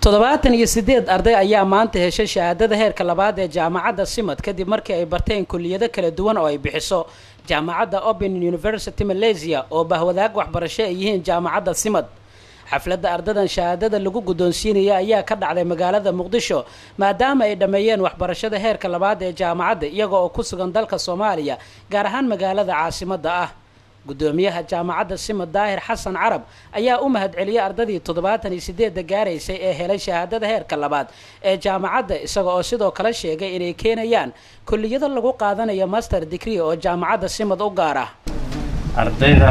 toddobaatan iyo sideed arday ayaa maanta heshay shahaadada heerka labaad ee jaamacadda simad kadib markii ay barteen kulliyado kala duwan oo ay bixiso jaamacadda open university malaysia oo bahwadaag waxbarasho ay yihiin jaamacadda simad xafladda ardadan shahaadada lagu guddoonsiinaya ayaa ka dhacday magaalada muqdisho maadaama ay dhammeeyeen waxbarashada heerka labaad ee jaamacadda iyaga oo ku sugan dalka soomaaliya gaar ahaan magaalada caasimadda ah guddoomiyaha jaamacadda simad daahir xasan carab ayaa u mahadceliyay ardadii toddobaatan iyo sideedda gaaraysay ee helay shahaadada heerka labaad ee jaamacadda isaga oo sidoo kale sheegay inay keenayaan kulliyado lagu qaadanayo master degree oo jaamacadda simad u gaar ah ardayda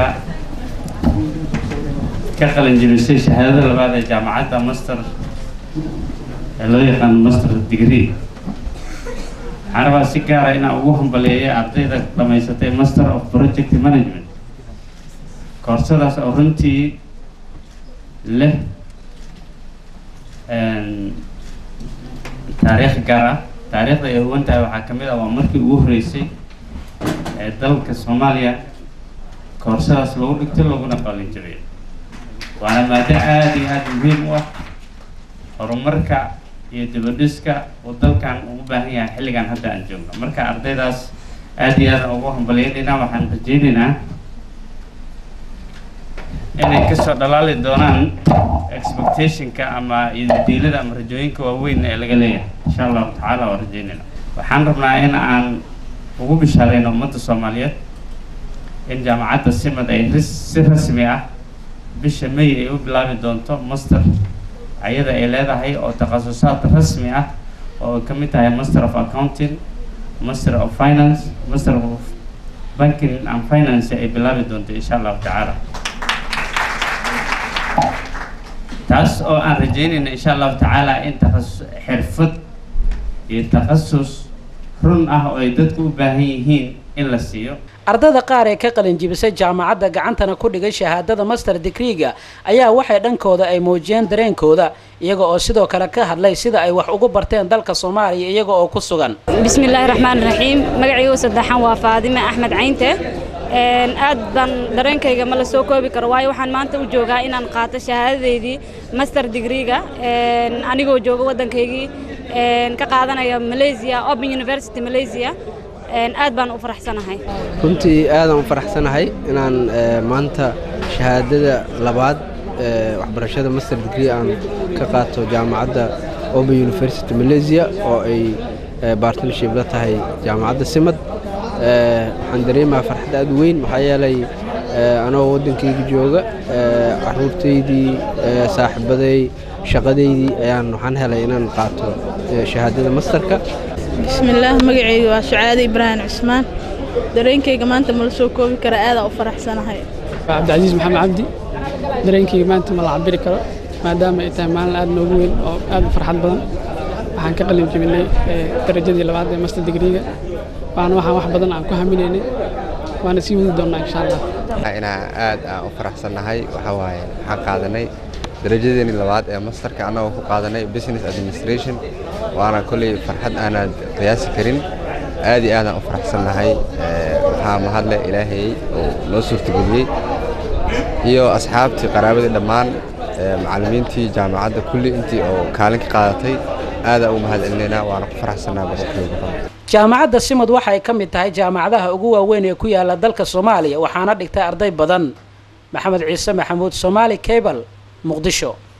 ka qalin jebisay shahaadada labaad ee jaamacadda master ee loo yaqaano master degree waxaan rabaa si gaara inaan ugu hambaleeya ardayda dhammaysatay master of project management koorsadaas oo runtii leh taariikh gaar ah taariikhda ay huwan tahay waxaa ka mid ah waa markii ugu horreysay ee dalka soomaaliya koorsadaas lagu dhigtay laguna qalin jabiyay waana maado aada iyo aada muhiim u ah horumarka iyo dibadhiska uu dalkan ugu baahan yahay xilligan hadda aan joogno marka ardaydaas aada iyo aada ugu hambaliyaynaynaa waxaan rajaynaynaa inay kasoo dhalaali doonaan expectationka ama diilada ama rajooyinka waaweyn ee laga leeyahay insha allahu tacaala waa rajaynayna waxaan rabnaa in aan ugu bishaareyno ummadda soomaaliyeed in jaamacadda simad ay si rasmi ah bisha may ay u bilaabi doonto master ayada ay leedahay oo takhasusaad rasmi ah oo ka mid tahay master of accounting master of finance master of banking and finance ay bilaabi doonto insha allahu tacaala taas oo aan rajeynayna insha allahu tacaala in takhasus xirfad iyo takhasus run ah oo ay dadku u baahan yihiin in la siiyo ardada qaar ee ka qalin jibisay jaamacadda gacantana ku dhigay shahaadada master degreega ayaa waxay dhankooda ay muujiyeen dareenkooda iyaga oo sidoo kale ka hadlay sida ay wax ugu barteen dalka soomaaliya iyaga oo ku sugan bismillaahi raxmaan raxiim magacaygu saddexan waa faadime axmed caynte aad baan dareenkayga ma la soo koobi karo waayo waxaan maanta u joogaa inaan qaato shahaadadeydii master degreega anigoo jooga waddankaygii ka qaadanaya malaysia open university malaysia aad baan u faraxsanahay runtii aadaan u faraxsanahay inaan maanta shahaadada labaad waxbarashada master degree aan ka qaato jaamacadda open university malaysia oo ay bartnership la tahay jaamacadda simad waxaan dareemaha farxad aad u weyn maxaa yeelay anoo waddankayga jooga caruurtaydii saaxiibaday shaqadaydii ayaan waxaan helay inaan qaato shahaadada masterka bismillaah magacayga waa sucaade ibraahim cusmaan dareenkayga maanta ma la soo koobi kara aadaan u faraxsanahay cabdicasiis maxamed cabdi dareenkayga maanta ma la cabiri karo maadaama ay tahay maalin aad noogu weyn oo aad u farxad badan waxaan ka qalin jebinay darajadii labaad ee master degreega waana waxaan wax badan aan ku haminaynay waana sii wadi doonnaa insha allah inaan aad aan u faraxsannahay waxaa waaye waxaan qaadanay darajadeeni labaad ee masterka annagoo ku qaadanay business administration waana kolley farxad aanaad qiyaasi karin aad iyo aadaan u faraxsannahay waxaa mahadle ilaahay oo noo suurtageliyey iyo asxaabtii qaraabadii dhammaan macallimiintii jaamacadda kulli intii oo kaalin ka qaadatay aadaa u mahad celinaynaa waana ku faraxsannaa boqolkiiba boqol jaamacadda simad waxa ay ka mid tahay jaamacadaha ugu waaweyn ee ku yaala dalka soomaaliya waxaana dhigtay arday badan maxamed ciise maxamuud soomaali cable muqdisho